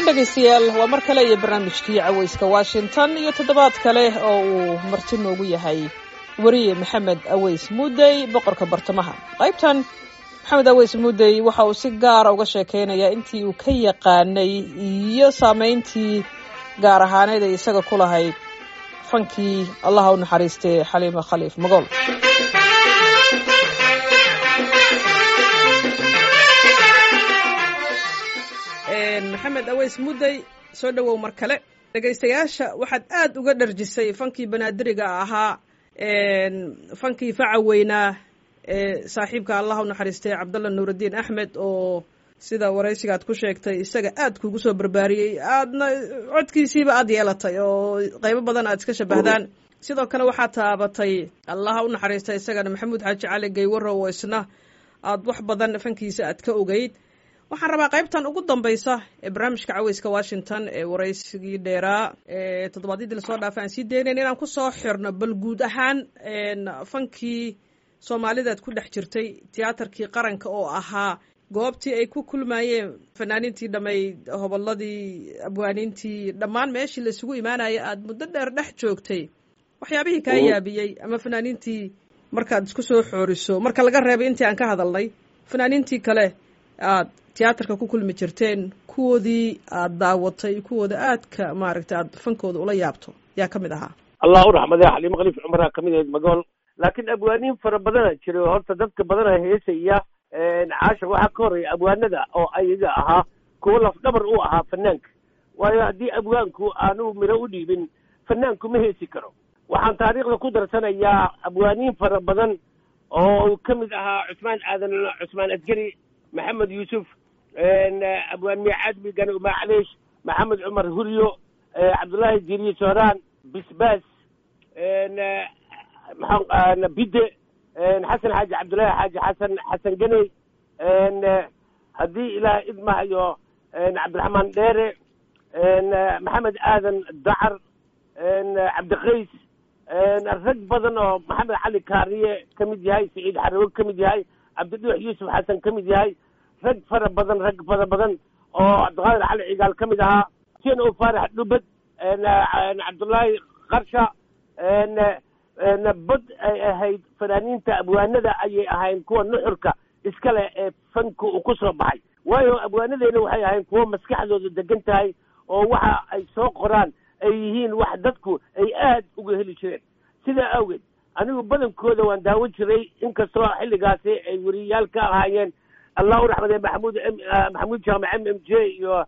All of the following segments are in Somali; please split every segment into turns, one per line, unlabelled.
dhegaystayaal waa mar kale iyo barnaamijkii cawayska washington iyo toddobaad kale oo uu marti noogu yahay weriye maxamed aweys muudey boqorka bartamaha qaybtan maxamed aweys muudey waxa uu si gaara uga sheekeynayaa intii uu ka yaqaanay iyo saameyntii gaar ahaaneed ay isaga ku lahayd fankii allaha u naxariistay xaliima khaliif magool maxamed aweys muddey soo dhowow mar kale dhegaystayaasha waxaad aad uga dharjisay fankii banaadiriga ahaa fankii faca weynaa ee saaxiibka allah u naxariistay cabdalla nuuraddiin axmed oo sida waraysigaad ku sheegtay isaga aad kugu soo barbaariyey aadna codkiisiiba aad yeelatay oo qaybo badan aad iska shabahdaan sidoo kale waxaad taabatay allaha u naxariistay isagana maxamuud xaaji cali gaywaro oo isna aad wax badan fankiisa aad ka ogeyd waxaan rabaa qaybtan ugu dambaysa ee barnaamijka caweyska washington ee waraysigii dheeraa ee toddobaadyadii lasoo dhaafay aan sii daynayn inaan kusoo xirno bal guud ahaan fankii soomaalidaad ku dhex jirtay tiyaatarkii qaranka oo ahaa goobtii ay ku kulmayeen fanaaniintii dhammayd hobolladii abwaaniintii dhammaan meeshii laisugu imaanaya aada muddo dheer dhex joogtay waxyaabihii kaa yaabiyey ama fanaaniintii markaad isku soo xooriso marka laga reebay intii aan ka hadalnay fanaaniintii kale aad tiyaatarka ku kulmi jirteen kuwoodii aad daawatay kuwooda aadka maaragtay aad fankooda ula yaabto yaa ka mid ahaa
allah u raxmade xaliimo khaliif cumaraa kamid ahayd magool laakiin abwaaniin fara badana jiray horta dadka badana heesaya caasha waxaa ka horreeya abwaanada oo ayaga ahaa kuwo lafdhabar u ahaa fanaanka waayo haddii abwaanku aanu miro u dhiibin fanaanku ma heesi karo waxaan taariikhda ku darsanayaa abwaaniin fara badan oo ka mid ahaa cusmaan aadan cusmaan asgari maxamed yuusuf abwaan miicaad migane umacleesh maxamed cumar huryo cabdullaahi jiriye sooraan bisbaas bide xasan xaaji cabdullaahi xaaji xasan xasan ganey haddii ilaah idmahayo cabdiraxmaan dheere maxamed aadan dacar cabdikays rag badan oo maxamed cali kaariye ka mid yahay saciid xarawe ka mid yahay cabdidhuux yuusuf xasan ka mid yahay rag fara badan rag fara badan oo cabdiqaadir cali cigaal ka mid ahaa sien o faarax dhubad cabdullaahi qarsha bad ay ahayd fanaaniinta abwaanada ayay ahayn kuwa nuxurka iskale ee fanka uu ku soo baxay waayo abwaanadeena waxay ahayn kuwo maskaxdooda degan tahay oo waxa ay soo qoraan ay yihiin wax dadku ay aad uga heli jireen sidaa awgeed anigu badankooda waan daawan jiray inkastoo xilligaasi ay weriyayaal ka ahaayeen allah u raxmade maxamuud maxamuud jaamac m m j iyo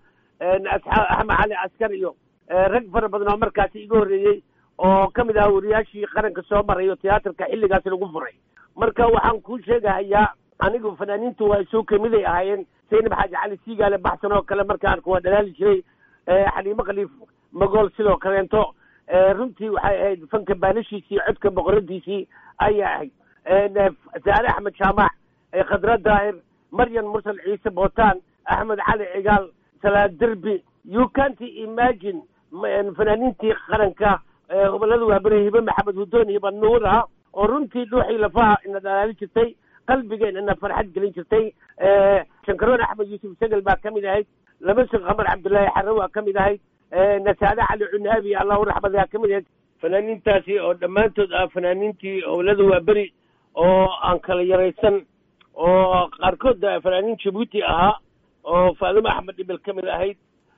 axmed cali askar iyo rag fara badan oo markaasi iga horreeyey oo ka mid ahaa weriyaashii qaranka soo maray oo tiyaatarka xilligaasi lagu furay marka waxaan kuu sheegahayaa anigu fanaaniintu waa isoo kamiday ahaayeen saynab xaaji cali siigaale baxsan oo kale marka arka waa dhalaali jiray xaliimo khaliif magool sidoo kaleento runtii waxay ahayd fanka baalashiisii codka boqoradiisii ayay ahayd saare axmed jaamac khadra daahir maryan mursal ciise bootaan axmed cali cigaal salaad derbi you can't imagine fanaaniintii qaranka hobolada waabere hibe maxamed hudoon hiba nuura oo runtii dhuuxii lafaha ina dhalaali jirtay qalbigeen ina farxad gelin jirtay shankaroon axmed yuusuf segel baa ka mid ahayd lamasig qamar cabdullaahi xarre waa ka mid ahayd nasaade cali cunaabi allah u raxmadayaa ka mid ahayd fanaaniintaasi oo dhammaantood ah fanaaniintii hobolada waaberi oo aan kala yaraysan oo qaarkood fanaaniin jabuuti ahaa oo faadimo axmed dhibel ka mid ahayd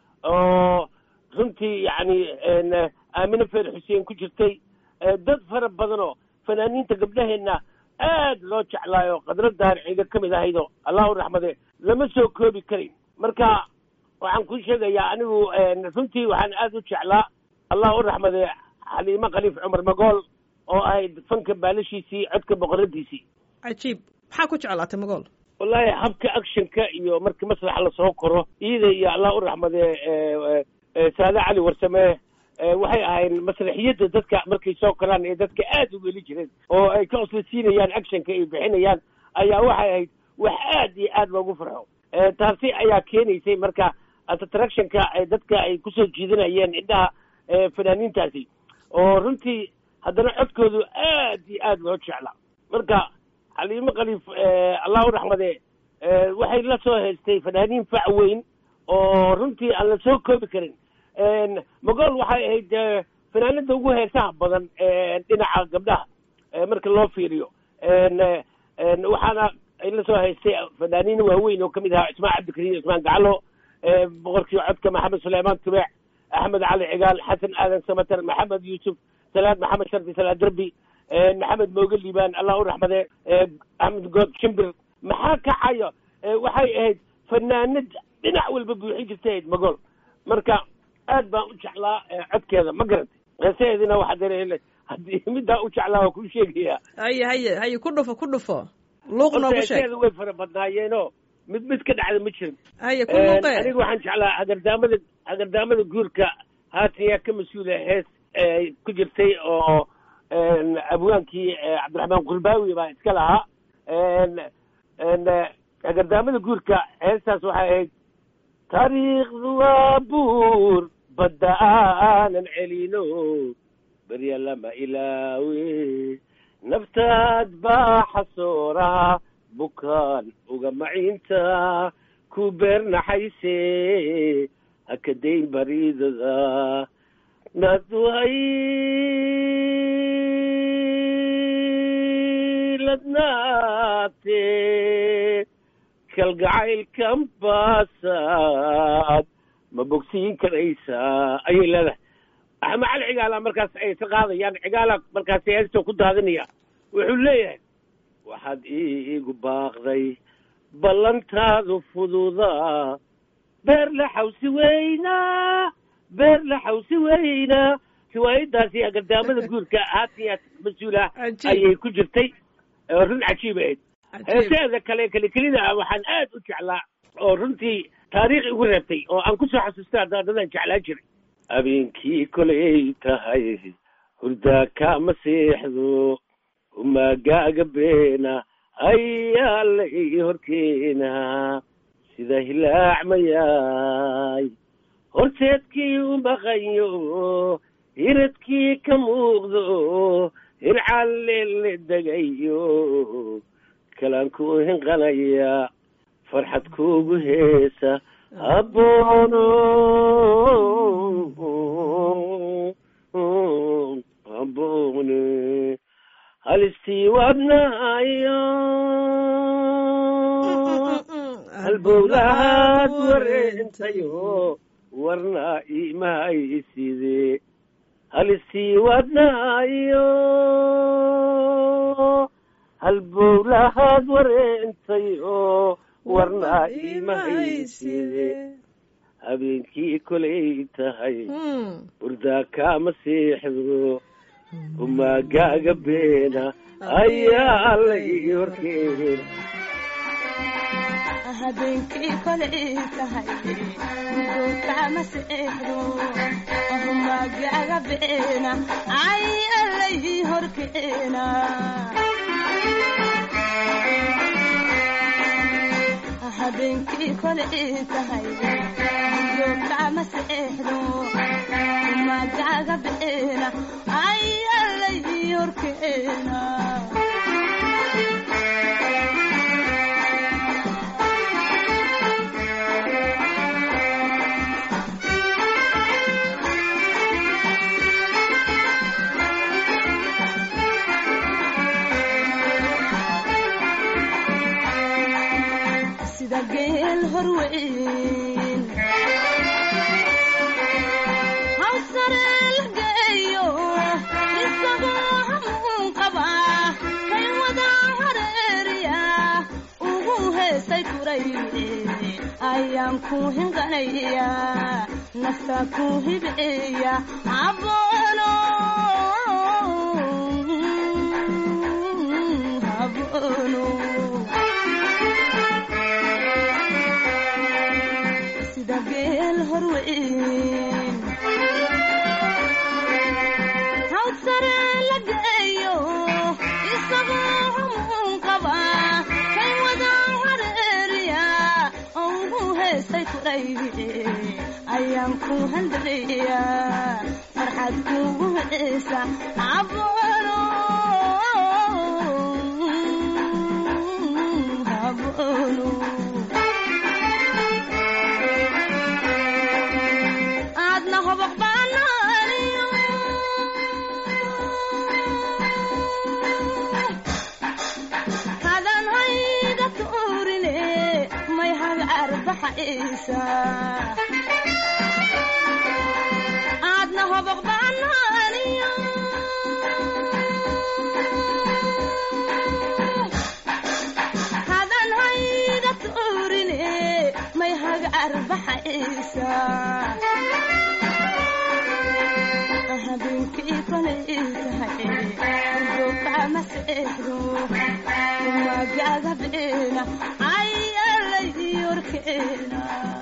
oo runtii yacni aamine feer xuseen ku jirtay dad fara badanoo fanaaniinta gabdhaheenna aad loo jeclaayo qadro daar ciiga ka mid ahaydoo allah u raxmade lama soo koobi karin marka waxaan kuu sheegayaa anigu runtii waxaan aad u jeclaa allah u raxmade xaliimo khaliif cumar magool oo ahayd fanka baalashiisii codka boqoradiisii
cajiib maxaa ku jeclaatay magool
wallaahi habka actionka iyo markii maslaxa lasoo koro iida iyo allah u raxmade saade cali warsame waxay ahayn masraxiyadda dadka markay soo koraan ee dadka aad ugu heli jireen oo ay ka oslasiinayaan actionka ay bixinayaan ayaa waxay ahayd wax aad iyo aad loogu farxo taasi ayaa keenaysay marka attractionka dadka ay kusoo jiidanayeen indhaha fanaaniintaasi oo runtii haddana codkoodu aad iyo aad loo jeclaa marka xaliimo khaliif allah u raxmade waxay la soo haystay fanaaniin fac weyn oo runtii aan la soo koobi karin magool waxay ahayd fanaanada ugu heesaha badan dhinaca gabdhaha marka loo fiiriyo waxaana la soo haystay fanaaniin waaweyn oo kamid ahaa cismaan cabdikariim cismaan gacalo boqorkii codka maxamed suleymaan tubeec axmed cali cigaal xasan aadan samatar maxamed yuusuf salaad maxamed shardi salaad derbi maxamed mooge liibaan allah u raxmade axmed good shimbir maxaa kacayo waxay ahayd fanaanad dhinac walba buuxin jirtay ahayd magool marka aad baan u jeclaa codkeeda ma garatay heesaheedina waxaa dare haddii middaa u jeclaa waa kuu sheegaya
haye haye haye ku dhufo ku dhufo luuq noogu sheeg
heesaheeda way fara badnaayeenoo mid mid ka dhacda ma jirin
haye ku luuqe
aniga waxaan jeclaa hagardaamada hagardaamada guurka haatan yaa ka mas-uula hees ku jirtay oo abwaankii cabdiraxmaan qurbaawi baa iska lahaa hagardaamada guurka heestaas waxay ahayd taariikhdu waa buur badda aanan celino berya lama ilaawe naftaad baa xasoora bukaan uga maciinta ku beernaxayse hakadayn bariidada nadway ladnaate kalgacaylkan baasaad ma bogsiin karaysaa ayay leedahay axmed cali cigaala markaas ay ka qaadayaan cigaala markaas heesta ku daadinaya wuxuu leeyahay waxaad iigu baaqday ballantaadu fududaa beer la xawsi weynaa beer la xawsi weynaa riwaayadaasi agardaamada guurka haatiya mas-uula ayay ku jirtay run cajiib ahayd heeseeda kale kelikelida ah waxaan aad u jeclaa oo runtii taariikh igu reebtay oo aan kusoo xasuusta daadadaan jeclaa jiray habeenkii kolay tahay hurdaa kaama seexdo umaagaaga beena ayaa la ii horkeena sida hilaac mayaay horteedkii u maqanyo hiradkii ka muuqdo hircalle la degayo kalaan ku hinqanaya farxad kuugu heesa aboono abone halistii wadnaayo halbowlahaad wareentayo warna imahayside halistii wadnaayo halbowlahaad wareentayo warna imahayside habeenkii kolay tahay hurdaa kaama seexdo umaagaaga beena ayaa la ii horkeena
habeenkii kolay tahay hurdookama seexdo humagaaga beena ayaa la ii horkeena habeenkii kolay tahay hurdookama seexdo humagaaga beena ayaa la ii horkeena sida geel horweyn hawsare la geeyo isagoo hamuun qaba kay wada hareeriya ugu heesay kuray ayaan ku hinqanaya nafta ku hibeeya aboono aboono sida geel horweyn hawd sare la geeyo isagoo hamuun qaba kay wada hareeriya ugu heesay kuray ayaan ku handaleeya farxad kugu heesa aboono aboono baxaysa aadna hoboq baanaaniyo hadan hayga tuurine may hagar baxaysa habeenkii kolay tahay goobka maseexdo magaga beena ayalay yorkeena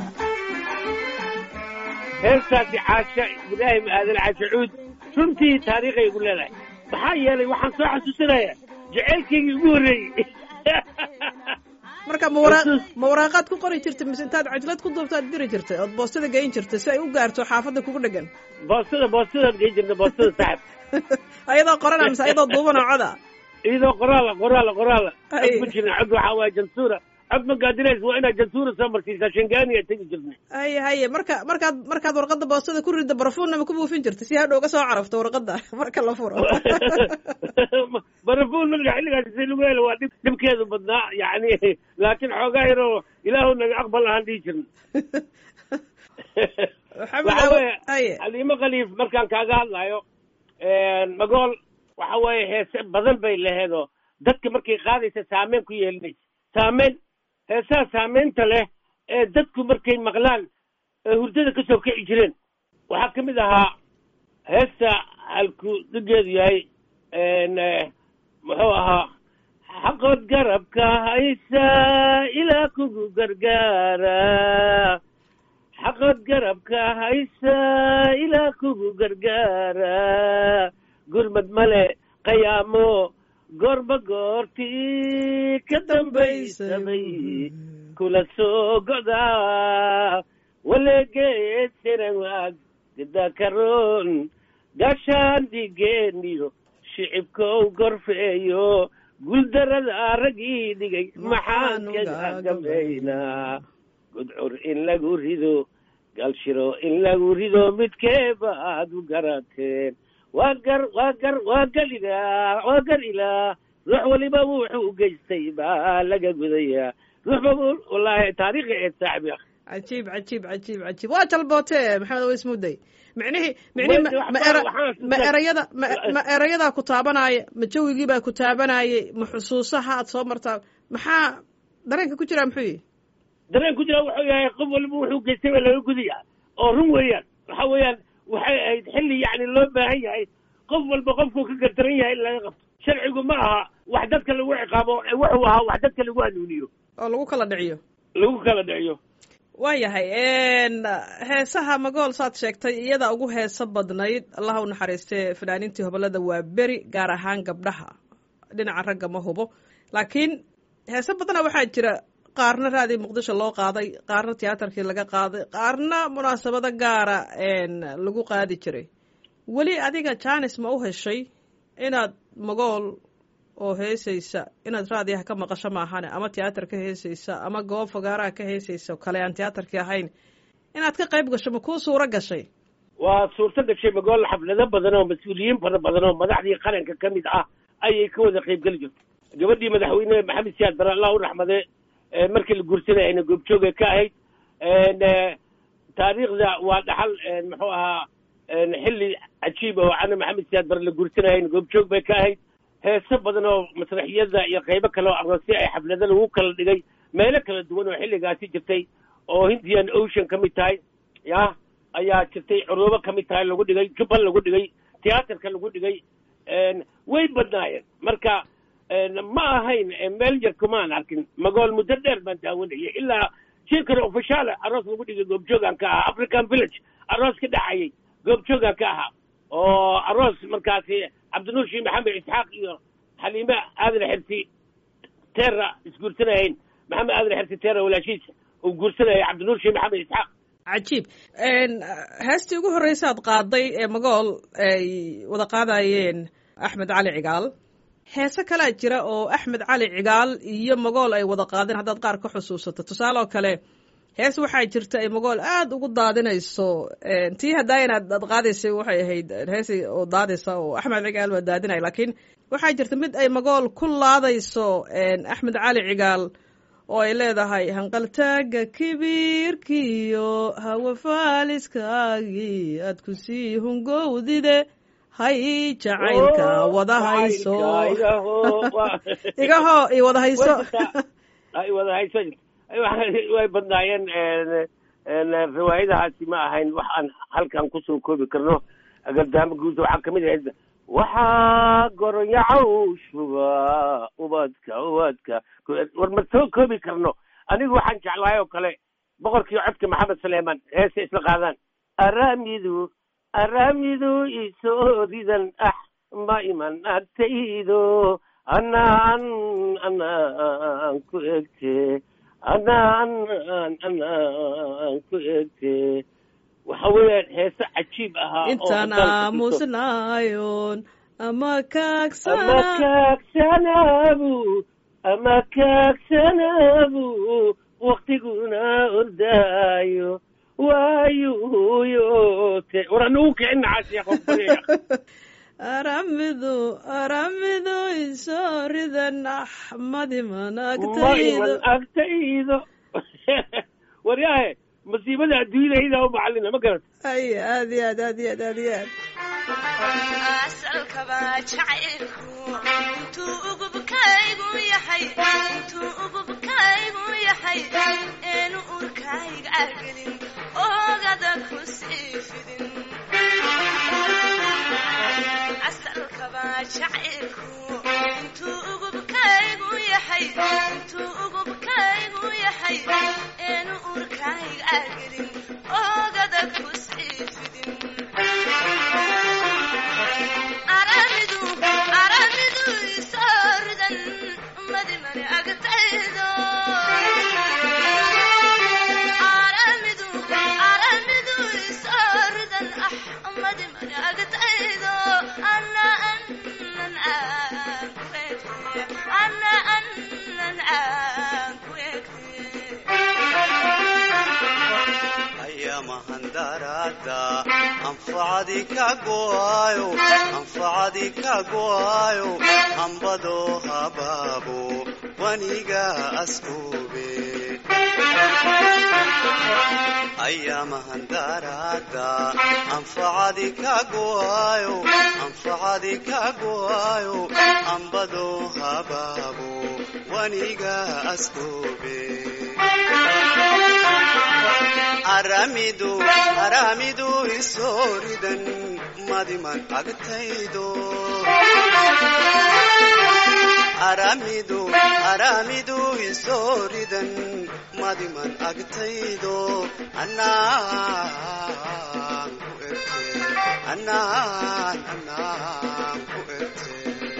heertaasi caasha ibraahim aadan caasha cuud runtii taariikhay igu leedahay maxaa yeelay waxaan soo xasuusinayaa jaceylkaygii ugu horreeyey
marka ma wara ma waraaqaad ku qori jirtay mise intaad cajlad ku duubtaad diri jirtay ood boostada geyn jirtay si ay u gaarto xaafadda kugu dhegan
boostada boostadaan gey jirna boostada saaxib
ayadoo qorana mise ayadoo duubanoo coda
iyadoo qoraala qoraala qoraala
Ay.
cod ma jirna cod waxaa waaye jansuura cod ma gaadinaysa waa inaad jansuura soo marsiisaa shangaaniya tegi jirnay
haye haye marka markaad markaad warqadda boostada ku ridda barafuunna ma ku buufin jirtay si hadhow ga soo carafto warqadda marka la furo
barafuun nabiga xilligaas si lagu helo waa dhib dhibkeedu badnaa yacni laakiin xoogaa yaroo ilaahu naga aqbal ahaan dhihi jirna
maxamed
waxa
awo
weeye
haye
xaliimo khaliif markaan kaaga hadlayo magool waxa weeye heese badan bay laheedoo dadka markay qaadaysa saameyn ku yeelinaysa saameyn heesaha saameynta leh ee dadku markay maqlaan ee hurdada ka soo kici jireen waxaa ka mid ahaa heesta halku dhigeedu yahay n muxuu ahaa xaqood garabka haysa ilaa kugu gargaara xaqood garabka haysa ilaa kugu gargaara gurmad male qayaamo goorba goortii ka dambaysabay kula soo godaa waleegeesiran waag gidakaroon gaashaan dhigeeniyo shicibkow gorfeeyo guuldarada raggii dhigay maxaan kaga gabaynaa gudcur in lagu rido galshiro in lagu rido midkeeba aad u garateen waa gar waa gar waa galilaa waa gar ilaa ruux waliba wuxuu u geystay baa laga gudayaa ruux baba wallaahi taariikhi eed saaxibi akh
cajiib cajiib cajiib cajiib waa jalboote maxamed awo ismuday micnihii micnihii ma-
Waxba-
ma era
waxaan
ma
isku-
erayada ma ma erayadaa ku taabanaya ma jawigii baa ku taabanayay ma xusuusaha aad soo martaa maxaa dareenka ku jiraa muxuu yihi
dareen ku jira wuxuu yahay qof waliba wuxuu geystay baa laga gudaya oo run weeyaan waxa weeyaan waxay ahayd xilli yacni loo baahan yahay qof walba qofkuu ka gardaran yahay in laga qabto sharcigu ma aha wax dadka lagu ciqaabo ee wuxuu ahaa wax dadka lagu hanuuniyo
oo lagu kala dhiciyo
lagu kala dhiciyo
waayahay heesaha magool saad sheegtay iyada ugu heeso badnayd allaha u naxariistee fanaaniintii hobolada waa beri gaar ahaan gabdhaha dhinaca ragga ma hubo laakiin heese badana waxaa jira qaarna raadii muqdisho loo qaaday qaarna tiyaatarkii laga qaaday qaarna munaasabado gaara lagu qaadi jiray weli adiga janis ma u heshay inaad magool oo heesaysa inaad raadiyaha ka maqasho maahane ama tiyaatar ka heesaysa ama goob fogaaraha ka heesaysa kale aan tiyaatarkii ahayn inaad ka qayb gasho ma kuu suuro gashay
waa suurto gashay magool xaflado badan oo mas-uuliyiin fara badan oo madaxdii qaranka ka mid ah ayay ka wada qayb geli jirto gabadhii madaxweyne maxamed siyaad bare allah u raxmade markii la guursanay ayna goobjoogay ka ahayd taariikhda waa dhaxal muxuu ahaa xilli cajiib oo cana maxamed siyaad bare la guursanay ayna goobjoog bay ka ahayd heeso badan oo masraxiyada iyo qaybo kale oo aroosyo ay xaflado lagu kala dhigay meelo kala duwan oo xilligaasi jirtay oo hindian ocean ka mid tahay ya ayaa jirtay curuubo ka mid tahay lagu dhigay jubbal lagu dhigay tiyaatarka lagu dhigay way badnaayeen marka ma ahayn meel yar kumaan arkin magool muddo dheer baan daawanayay ilaa shirkan ofishaale aroos lagu dhigay goobjoogaan ka ahaa african village aroos ka dhacayay goobjoogaan ka ahaa oo aroos markaasi cabdinuur shii maxamed isxaaq iyo xaliime aadan xersi teera isguursanahayn maxamed aadan xersi teera walaashiisa uu guursanayay cabdinuur shii maxamed isxaaq
cajiib heestii ugu horreysa aad qaaday ee magool ay wada qaadayeen axmed cali cigaal heese kalea jira oo axmed cali cigaal iyo magool ay wada qaadeen haddaad qaar ka xusuusato tusaale oo kale hees waxaa jirta ay magool aada ugu daadinayso tii hadaayan aad aad qaadaysay waxay ahayd heesay oo daadaysa oo axmed cigaal waa daadinaya laakiin waxaa jirta mid ay magool ku laadayso axmed cali cigaal oo ay leedahay hanqaltaaga kibiirkiyo hawa faaliskaagii aad ku sii hungowdide hay jacaylka wada hayso igaho i wada hayso
ay wada hayso way badnaayeen riwaayadahaasi ma ahayn wax aan halkan kusoo koobi karno agardaamo guud waxaa kamid ahayd waxaa goronyacow shuba ubadka ubadka war ma soo koobi karno anigu waxaan jeclahay oo kale boqorkii codka maxamed suleyman heese isla qaadaan araamidu araamidu isoo ridan ah ma iman agtaydo anaan anaan ku egte anaan anaan ku egte waxa weeyaan heese cajiib ahaa
intaan aamusnaayon ama
ama
kaagsana
kaagsanaabu ama kaagsanaabu waktiguna ordaayo waayuyote war anugu kicin nacaas
aramidu aramidu isoo ridan axmadi
ma iman
managtaydo
agtaydo waryaahe masiibada adduunyadayda u macalina ma garata
ay aad iyo aad aad iyo aad aad iyo aad
asalkaba jacaylku intuu ugubkaygu yahay intuu ugubkaygu yahay eenu urkayga argelin oogada ku sii fidin asalkaba jacaylku intuu ugubkaygu yahay intuu ugubkaygu yahay eenu urkayga argelin oogada ku sii fidin aramidu aramidu isooridan madimani agtaydo aramidu aramidu isooridan ah madimani agtaydo ana anan aan ku egte ana anan aan ku egte
ayamahandarada anfacadi ka go'ayo anfacadi ka go'ayo hambado habaabo waniga askube ayamahandarada anfacadi ka go'ayo anfacadi ka go'ayo hambado habaabo waniga askube aramidu aramidu isooridan madiman agtaydo aramidu aramidu isooridan madiman agtaydo anaan ku erte anaan anaan ku erte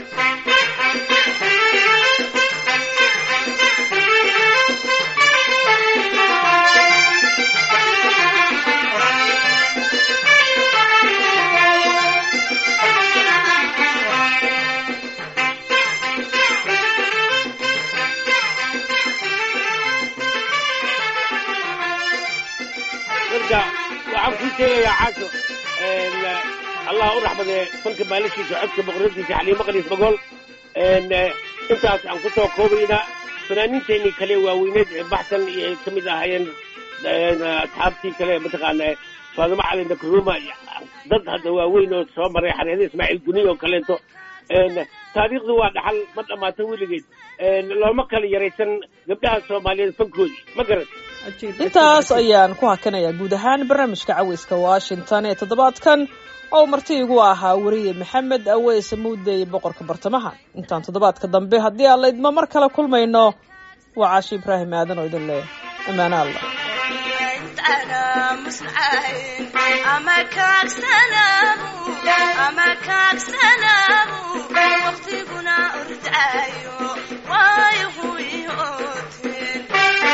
marka waxaan kuu sheegayaa caaso allah u raxmadee fanka maalashiisa codka boqoradiisa xaliimo qaliis magool intaas aan kusoo koobaynaa fanaaniinteenii kale waaweyneed ee baxsan iyo ay kamid ahaayeen asxaabtii kale mataqaana faadimo cali nakruma dad hadda waaweyn oo soo maray xareeda ismaaciil guni oo kaleeto taariikhdu waa dhaxal ma dhamaato weligeed looma kala yaraysan gabdhaha soomaaliyeed fankoodi ma garan
intaas ayaan ku hakanayaa guud ahaan barnaamijka caweyska washington ee toddobaadkan oo marti igu ahaa weriye maxamed aweys muudey boqorka bartamaha intaan toddobaadka dambe haddii aan laydma mar kale kulmayno waa caashi ibraahim aadan oo idin leh ammaano allah
intaana musnayn ama kaagsanaabu ama kaagsanaabu waqtiguna ordaayo waayo huyooteen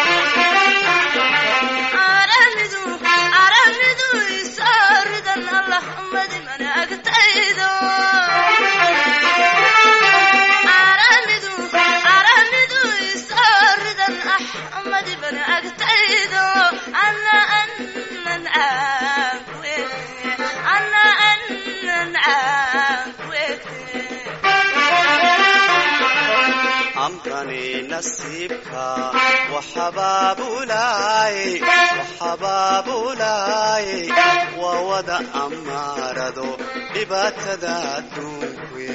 aramidu aramidu isooridan allah madiman agtaydo aramidu aramidu isooridan ah madiman agtaydo ana anan aan ku egte ana anan aan ku egte
amkani nasiibka waxabaabulaay waxabaabulaay waa wada amaarado dhibaatada adduunkuwe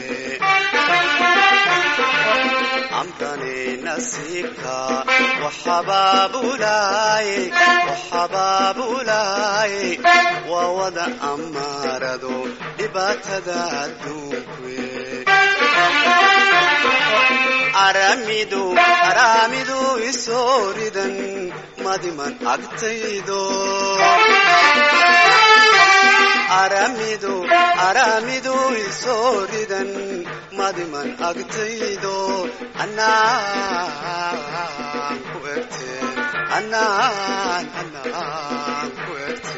amkani nasiibka waxabaabulaay waxabaabulaay waa wada amaarado dhibaatada adduunkuwe aramidu aramidu isooridan madiman agtaydo aramidu aramidu isooridan madiman agtaydo anaan ku egte anaan anaan ku egte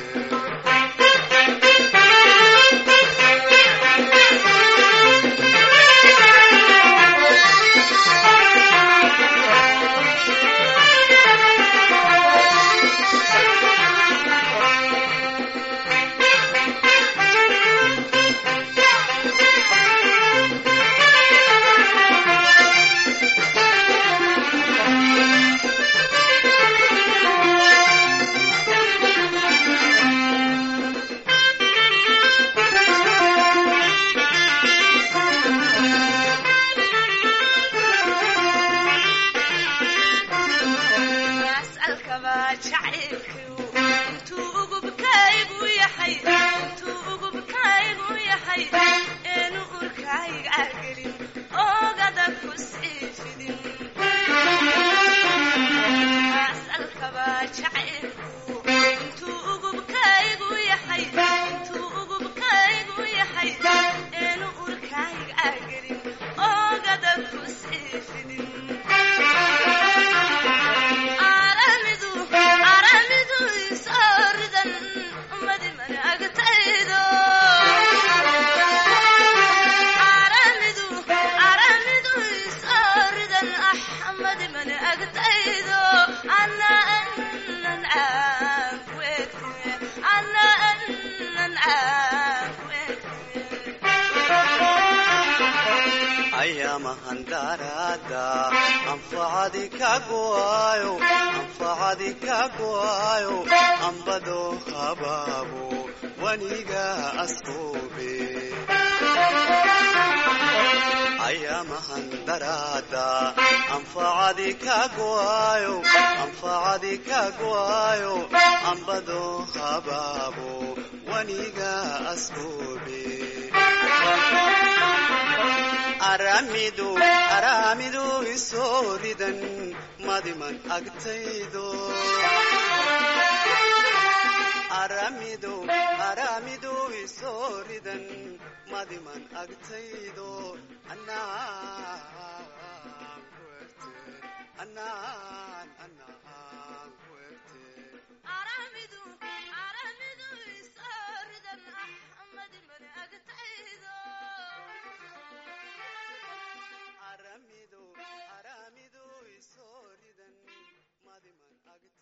asalkaba jacaylkiu intuu ugubkaygu yahay intuu ugubkaygu yahay eenu urkayga gelin oogada ku sii fidin asalkaba jacaylku intuu ugubkaygu yahay intuu ugubkaygu yahay eenu urkayga gelin oogada ku sii fidin aramidu aramidu isooridan madiman agtaydo aramidu aramidu isooridan ah madiman agtaydo ana anan aanku egtime ana anan aanku egtime
ayamahan daraada anfacadi kagoayo anfacadi kagoayo ambado habaabo waniga askoobe ayamahan daraada anfacadi kagoayo anfacadi kagoayo ambado habaabo waniga askoobe aramidu aramidu isooridan madiman agtaydo aramidu aramidu isooridan madiman agtaydo anaan ku egte anaan anaan